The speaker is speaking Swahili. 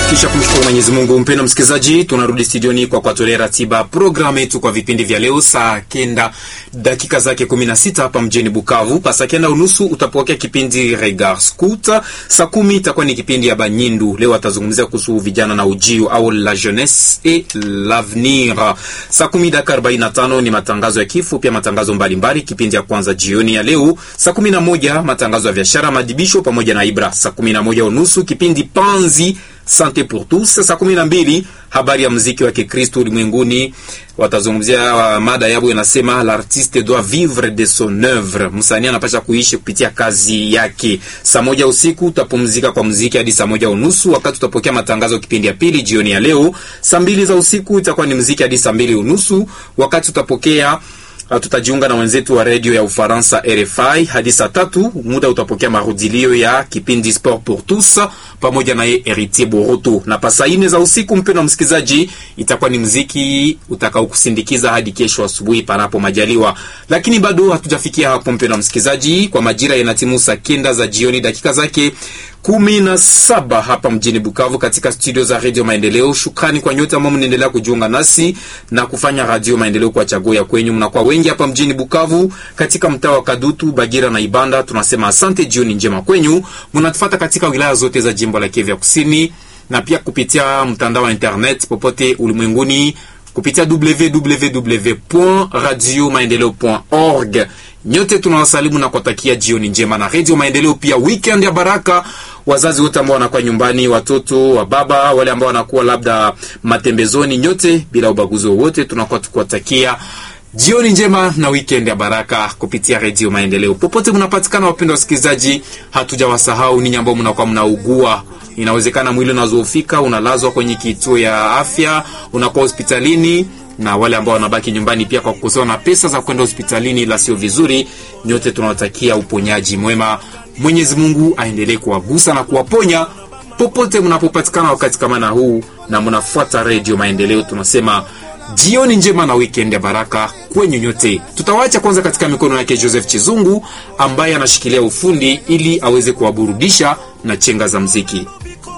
Kisha kumshukuru Mwenyezi Mungu, mpendo msikilizaji, tunarudi studioni kwa kuwatolea ratiba programu yetu kwa vipindi vya leo. Saa kenda dakika zake 16 hapa mjini Bukavu. Pa saa kenda unusu utapokea kipindi Regard Scout. Saa kumi itakuwa ni kipindi ya Banyindu. Leo atazungumzia kuhusu vijana na ujio au la jeunesse et l'avenir. Saa kumi dakika 45 ni matangazo ya kifo, pia matangazo mbalimbali. Kipindi ya kwanza jioni ya leo saa kumi na moja matangazo ya biashara, madibisho pamoja na Ibra. Saa kumi na moja unusu kipindi Panzi Sante pour tous. Saa kumi na mbili habari ya muziki wa Kikristo ulimwenguni, watazungumzia uh, mada yabo inasema l'artiste doit vivre de son oeuvre, msanii anapasha kuishi kupitia kazi yake. Saa moja usiku utapumzika kwa muziki hadi saa moja unusu wakati utapokea matangazo kipindi ya pili jioni ya leo. Saa mbili za usiku itakuwa ni muziki hadi saa mbili unusu wakati utapokea Uh, tutajiunga na wenzetu wa redio ya Ufaransa RFI hadi saa tatu. Muda utapokea marudilio ya kipindi Sport pour tous pamoja naye Heritier Boroto, na pasa ine za usiku, mpendwa msikilizaji, itakuwa ni mziki utakao kusindikiza hadi kesho asubuhi panapo majaliwa. Lakini bado hatujafikia hapo, mpendwa msikilizaji, kwa majira yanatimu saa kenda za jioni dakika zake kumi na saba hapa mjini Bukavu katika studio za Radio Maendeleo. Shukrani kwa nyote ambao mnaendelea kujiunga nasi na kufanya Radio Maendeleo kwa chaguo ya kwenyu. Mnakuwa wengi hapa mjini Bukavu katika mtaa wa Kadutu, Bagira na Ibanda. Tunasema asante, jioni njema kwenyu. Mnatufuata katika wilaya zote za jimbo la Kivu Kusini na pia kupitia mtandao wa internet popote ulimwenguni kupitia www.radiomaendeleo.org. Nyote tunawasalimu na kuwatakia jioni njema na Radio Maendeleo, pia weekend ya baraka. Wazazi wote ambao wanakuwa nyumbani, watoto wa baba, wale ambao wanakuwa labda matembezoni, nyote bila ubaguzi wowote, tunakuwa tukuwatakia jioni njema na weekend ya baraka kupitia Radio Maendeleo popote mnapatikana. Wapendwa wasikilizaji, hatujawasahau ninyi ambao mnakuwa mnaugua inawezekana mwili unazoofika, unalazwa kwenye kituo ya afya, unakuwa hospitalini, na wale ambao wanabaki nyumbani pia kwa kukosewa na pesa za kwenda hospitalini, la sio vizuri. Nyote tunawatakia uponyaji mwema. Mwenyezi Mungu aendelee kuwagusa na kuwaponya popote mnapopatikana wakati kama na huu, na mnafuata Radio Maendeleo. Tunasema jioni njema na weekend ya baraka kwenyu nyote. Tutawacha kwanza katika mikono yake Joseph Chizungu ambaye anashikilia ufundi ili aweze kuwaburudisha na chenga za mziki.